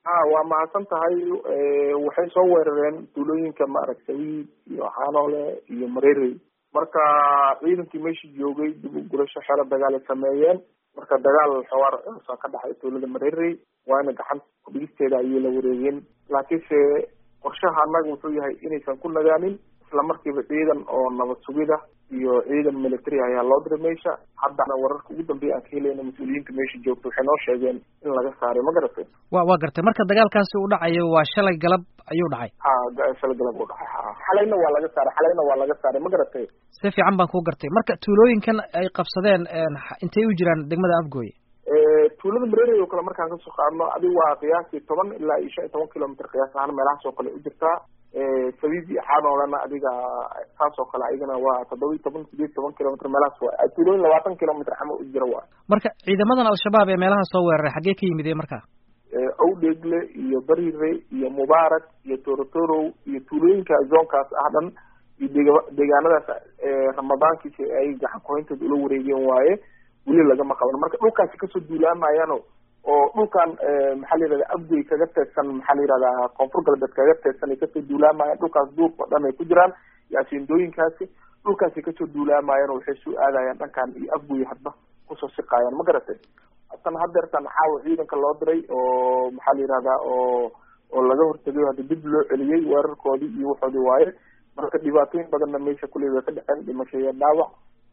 ha waa mahadsan tahay waxay soo weerareen tuulooyinka maaragtay iyo xaanoole iyo mareerey marka ciidankii meesha joogay dib u gurasho xero dagaal ay sameeyeen marka dagaal xawaar soo ka dhexay tuulada mareerey waana gacanta kudhigisteeda ayay la wareegeen laakiinse qorshaha annaga wuxuu yahay inaysan ku nagaanin isla markiiba ciidan oo nabad sugida iyo ciidan military ayaa loo diray meesha haddana wararka ugu dambeeya aan ka helayna mas-uuliyiinta meesha joogta waxay noo sheegeen in laga saaray ma garatay wa waa gartay marka dagaalkaasi uu dhacayo waa shalay galab ayuu dhacay ha shalay galab uu dhacay ha xalayna waa laga saaray xalayna waa laga saaray ma garatay si fiican baan kuu gartay marka tuulooyinkan ay qabsadeen intay u jiraan degmada afgooye tuulada mareerey oo kale markaan kasoo qaadno adiga waa qiyaasii toban ilaa iyo shan iyo toban kilomitr qiyaas ahaan meelahaas oo kale u jirtaa sabiib iyo xaanoolana adiga saas oo kale ayagana waa toddoba iyo toban sideed toban kilomitr meelahaas waa tuulooyin labaatan kilomitr camal u jira waa marka ciidamadan al-shabaab ee meelaha soo weeraray xaggee ka yimid marka owdheegle iyo barire iyo mubaarak iyo torotorow iyo tuulooyinka zoonkaas ah dhan iyo dega deegaanadaas ramadaankiisa ay gacan kuhayntooda ula wareegeen waaye weli lagama qaban marka dhulkaasi kasoo duulaamayaano oo dhulkan maxaa la yihahda abgoy kaga teedsan maxaa la yihahdaa koonfur galbeed kaga teedsan ay kasoo duulaamayaan dhulkaas duurka o dhan ay ku jiraan iyo asiindooyinkaasi dhulkaasi kasoo duulaamayaan oo waxay soo aadayaan dhankan iyo afgoy hadba kusoo siqaayaan ma garatay tan hadeertan xaawa ciidanka loo diray oo maxaa la yihahdaa oo oo laga hortagay hadda dib loo celiyey weerarkoodii iyo waxoodii waaye marka dhibaatooyin badanna meesha kuley way ka dhaceen dhimasho iyo dhaawac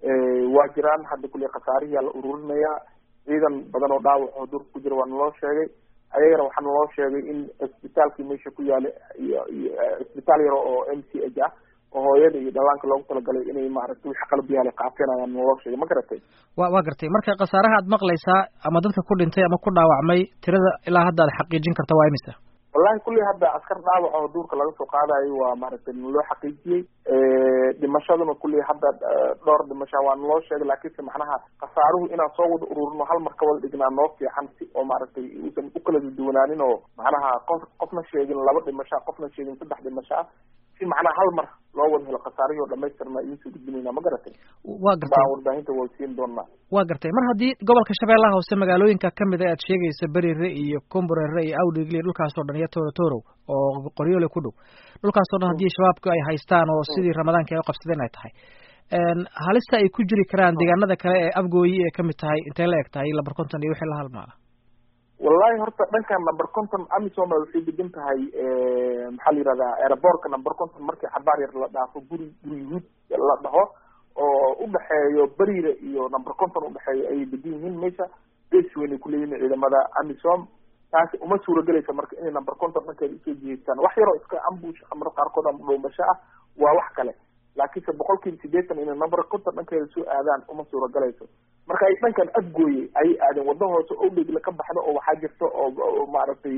waa jiraan hadda kuley khasaarihiyaa la ururinayaa ciidan badan oo dhaawac oo durka ku jira waa naloo sheegay ayagana waxaa naloo sheegay in cisbitaalkii meesha ku yaala iyo iyo cisbitaal yaro oo m c h ah oo hooyada iyo dhallaanka loogu talagalay inay maaragtay wixii qalab yaala qaateen ayaa naloo sheegay ma garatay wa waa gartay marka khasaaraha aad maqlaysaa ama dadka ku dhintay ama ku dhaawacmay tirada ilaa hadda ad xaqiijin karta waa imisa wallahi kulley hadda askar dhaawac oo duurka laga soo qaadayo waa maaragtay naloo xaqiijiyey dhimashaduna kulley hadda dhowr dhimasha waa naloo sheegay laakiinse macnaha khasaaruhu inaan soo wada ururino hal mar ka wada dhignaa noo fiican si oo maaragtay uusan u kala duwanaanin oo macnaha qof qofna sheegin laba dhimasha qofna sheegin saddex dhimasha si macnaha hal mar loo wada helo khasaarihii oo dhamaystirna idinsoo gudbinayna ma garatay waa gartay baan warbaahinta wada siin doonaa waa gartay mar haddii gobolka shabeellaha hoose magaalooyinka kamid a aad sheegaysa berire iyo comborere iyo awdhigle dhulkaasoo dhan iyo torotoro oo qoryoole ku dhow dhulkaasoo dhan haddii shabaabku ay haystaan oo sidii ramadaanka ay u qabsadeen ay tahay halista ay ku jiri karaan deegaanada kale ee afgooyi ee kamid tahay intay la eg tahay lamber conton iyo wixii la halmaala wallahi horta dhankan number conton amisoma waxay degan tahay maxaa la yihahdaa aerobortka number conton markii xabaar yar la dhaafo guri guri yuhuud la dhaho oo udhexeeyo berire iyo number conton udhexeeyo ayay degan yihiin meesha base weyn ay kuleeyihin ciidamada amisom taasi uma suuragelaysa marka inay number conton dhankeeda usoo jiheystaan wax yaroo iska ambush amar qaarkood ama dhoomasho ah waa wax kale laakiinse boqol kiiba sideetan inay number conton dhankeeda soo aadaan uma suuragalayso marka ay dhankan afgooye ayay aadeen wadda hoose o dhegle ka baxdo oo waxaa jirta oo maaragtay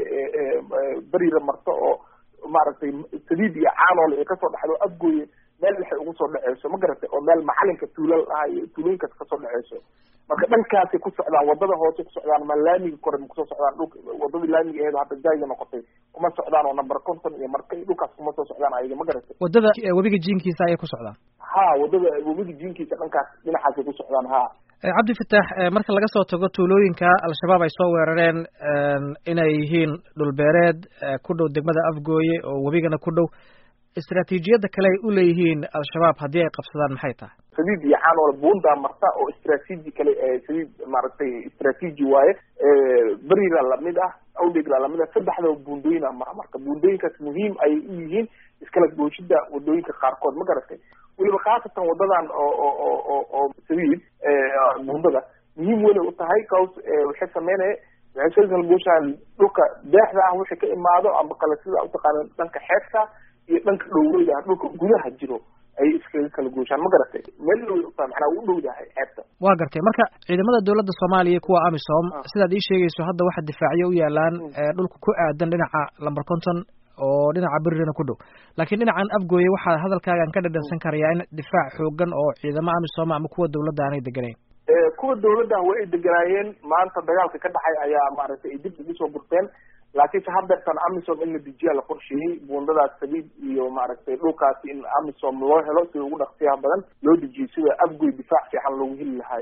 berire marto oo maaragtay sadiid iyo caanoole ay kasoo dhexdo afgooye meel waxay ugu soo dhaceyso ma garatay oo meel macalinka tuulal ah iyo tuulooyinkaas kasoo dhaceyso marka dhankaasay ku socdaan wadada hoose ku socdaan ma laamiga kore ma kusoo socdaan dhulka wadadii laamiga aheed hadda jayga noqotay kuma socdaan oo number conton iyo marka dhulkaas kuma soo socdaan ayaga ma garatay wadada webiga jiinkiisa ayay ku socdaan ha wadada webiga jiinkiisa dhankaas dhinacaasay ku socdaan ha cabdi fataax marka laga soo tago tuulooyinka al-shabaab ay soo weerareen inay yihiin dhulbeereed ku dhow degmada afgooye oo webigana ku dhow istraatiijiyadda kale ay u leeyihiin al-shabaab haddii ay qabsadaan maxay tahay sadiid iyo caanoole buundaa marta oo istraatiiji kale sadiid maaragtay istraatiiji waaye berira lamid ah awdhegla lamid ah saddexdaba buundooyina mara marka buundooyinkaas muhiim ayay u yihiin iskala gooshida wadooyinka qaarkood ma garatay weliba khaasatan wadadan oo oo oo oo oo sadiid buundada muhiim weynay u tahay caus waxay sameynaya waxay soo kala gooshaan dhulka deexda ah wixii ka imaado ama kale sida utaqaana dhanka xeebta iyo dhanka dhowreyda ah dhulka gudaha jiro ayay iskaga kala gooshaan ma garatay meel dhow utaa macnaa u dhowdahay xeebta waa gartay marka ciidamada dowladda soomaaliya kuwa amisom sidaad ii sheegayso hadda waxa difaacyo u yaalaan dhulka ku aadan dhinaca lamber conton oo dhinaca beririna ku dhow laakiin dhinacan afgooye waxaa hadalkaagan ka dhadhansan karayaa in difaac xoogan oo ciidamo amisom ama kuwa dowladda aanay deganayn kuwa dowladda waa ay deganaayeen maanta dagaalka ka dhacay ayaa maaragtay ay dib ugu soo gurteen laakiinse hadeertan amisom in la dejiyaa la qorsheeyey buundadaas sabiid iyo maaragtay dhulkaasi in amisom loo helo sida ugu dhaqsiyaha badan loo dejiyo sida afgoy difaac fiican loogu heli lahaay